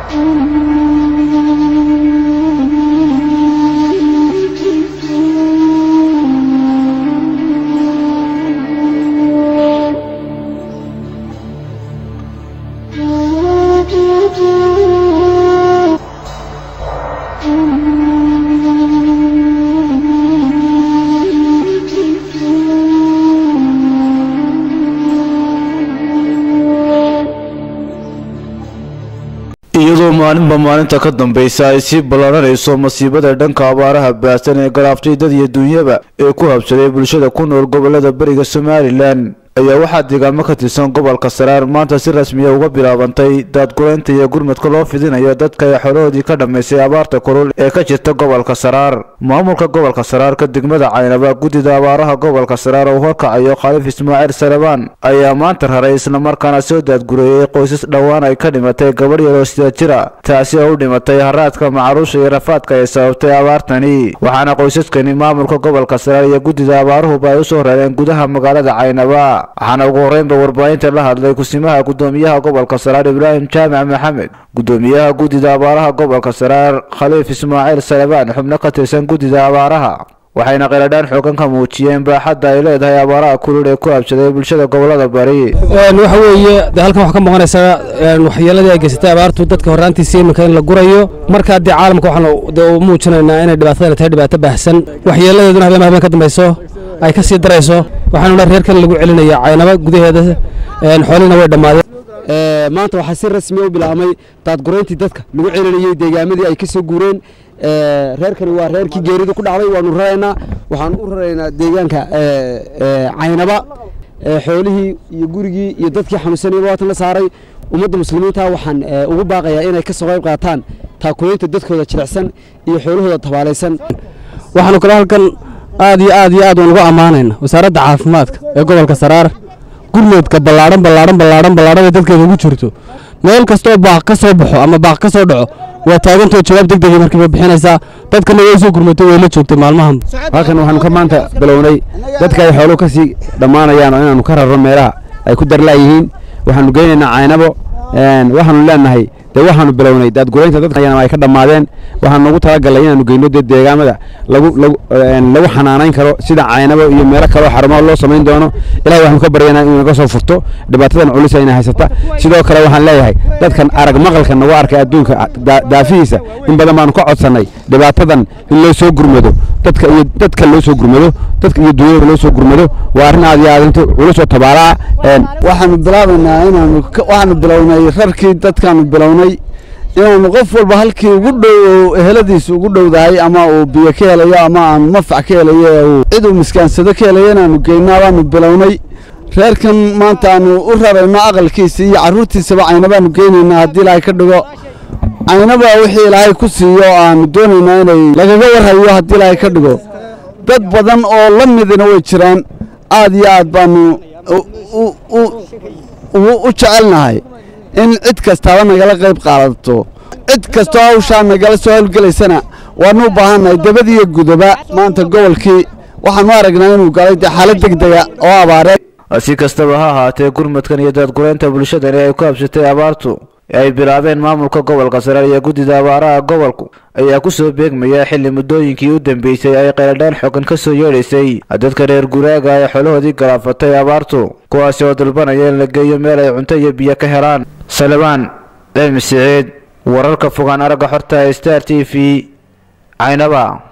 iyadoo maalinba maalinta ka dambaysa ay sii ballananayso masiibada dhanka abaaraha baahsan ee garaaftay dad iyo duunyaba ee ku habsaday bulshada ku nool gobolada beriga somalilan ayaa waxaa deegaamo ka tirsan gobolka saraar maanta si rasmiya uga bilaabantay daadguraynta iyo gurmadka loo fidinayo dadka ay xolahoodii ka dhammaysay abaarta kulul ee ka jirta gobolka saraar maamulka gobolka saraarka degmada caynaba guddida abaaraha gobolka saraar oo horkacayo khaliif ismaaciil salabaan ayaa maanta raray islamarkaana soo daadgureeyey qoysas dhowaan ay ka dhimatay gabadh yaroo sida jira taasi oo u dhimatay haraadka macaruusha iyo rafaadka ay sababtay abaartani waxaana qoysaskani maamulka gobolka saraar iyo guddida abaaruhuba ay usoo rareen gudaha magaalada caynaba waxaana ugu horreynba warbaahinta la hadlay kusimaha guddoomiyaha gobolka saraar ibraahim jaamac maxamed guddoomiyaha guddida abaaraha gobolka saraar khaliif ismaaciil salabaan xubno ka tirsan guddida abaaraha waxayna qeeladhaan xoogan ka muujiyeen baaxadda ay leedahay abaaraha kulul ee ku habsaday bulshada gobolada bari waxa weeye de halkan waxaa ka muuqanaysaa waxyeeladii ay geysatay abaartu dadka horraantiisa iminka in la gurayo markaa dee caalamka waxaan de u muujinaynaa inay dhibaatadana tahay dhibaato baahsan waxyeeladeeduna habeen habeen ka dambayso ay ka sii darayso waxaanu reerkan lagu celinaya caynaba gudaheeda xoolihina way dhammaadeen maanta waxaa si rasmi u bilaabmay daadgurayntii dadka lagu celinayey deegaamadii ay ka soo guureen reerkani waa reerkii geeridu ku dhacday waanu raraynaa waxaan u raraynaa deegaanka caynaba xoolihii iyo gurigii iyo dadkii xanuunsanayaba waatan la saaray ummadda muslimiinta waxaan ugu baaqayaa inay ka soo qayb qaataan taakulaynta dadkooda jilicsan iyo xoolahooda tabaalaysan waxaanu kale halkan aad iyo aad iyo aad waan ugu ammaanayna wasaaradda caafimaadka ee gobolka saraar gurmeedka ballaadhan ballaadhan ballaadhan ballaadhan ee dadkeeda ugu jirto meel kastoo baaq ka soo baxo ama baaq ka soo dhaco waa taagantoo jawaab deg degay markiiba bixinaysaa dadkana way soo gurmatay way la joogtay maalmahan halkan waxaanu ka maanta bilownay dadka ay xooluhu ka sii dhammaanayaan oo inaanu ka rarro meelaha ay ku darlaayihiin waxaanu geynaynaa caynabo waxaanu leenahay dee waxaanu bilownay daadguraynta dadka ay ka dhammaadeen waxaan noogu talagalay inaanu geyno dee deegaamada lagu lagu lagu xanaanayn karo sida caynabo iyo meelo kaloo xarumaha loo samayn doono ilahay waxaanu ka baryaynaa inuu naga soo furto dhibaatadan culus ayna haysata sidoo kale waxaan leeyahay dadkan arag maqalka nagu arkay adduunka daafihiisa in badan baanu ka codsannay dhibaatadan in loo soo gurmado dadka iyo dadka loo soo gurmado dadka iyo dunyada loo soo gurmado waa arrin aad iyo aad inta culus oo tabaalaa waxaanu bilaabaynaa inaanu waxaanu bilownay rarkii dadkaanu bilownay inaanu qof walba halkii ugu dhow eheladiisa ugu dhowdahay ama uu biyo ka helayo ama aanu mafac ka helayo uu cid uu miskaansado ka helayo inaanu geynaa baanu bilownay reerkan maanta aanu u rarayno aqalkiisa iyo carruurtiisaba caynabaanu geynaynaa haddii ilaahay ka dhigo caynaba wixii ilaahay ku siiyo oo aanu doonaynaa inay lagaga warhayo haddii ilaahay ka dhigo dad badan oo la midina way jiraan aad iyo aad baanu u jecelnahay in cid kastaaba nagala qayb qaadato cid kastoo hawshaa nagala soo howlgelaysana waanu u baahannahay debad iyo gudaba maanta gobolkii waxaanu aragnaa inuu galay dee xaalad deg dega oo abaareed si kastaba ha ahaatee gurmadkan iyo daadguraynta bulshadani ay ku habsatay abaartu ee ay bilaabeen maamulka gobolka saraar iyo guddida abaaraha gobolku ayaa ku soo beegmaya xilli muddooyinkii u dambeysay ay qeeladhaan xogan ka soo yeedhaysay dadka reer guraaga ee xolahoodii galaafatay abaartu kuwaasi oo dalbanaya in la geeyo meel ay cunto iyo biyo ka helaan salabaan cilmi siciid wararka fogaan aragga xorta star t v caynaba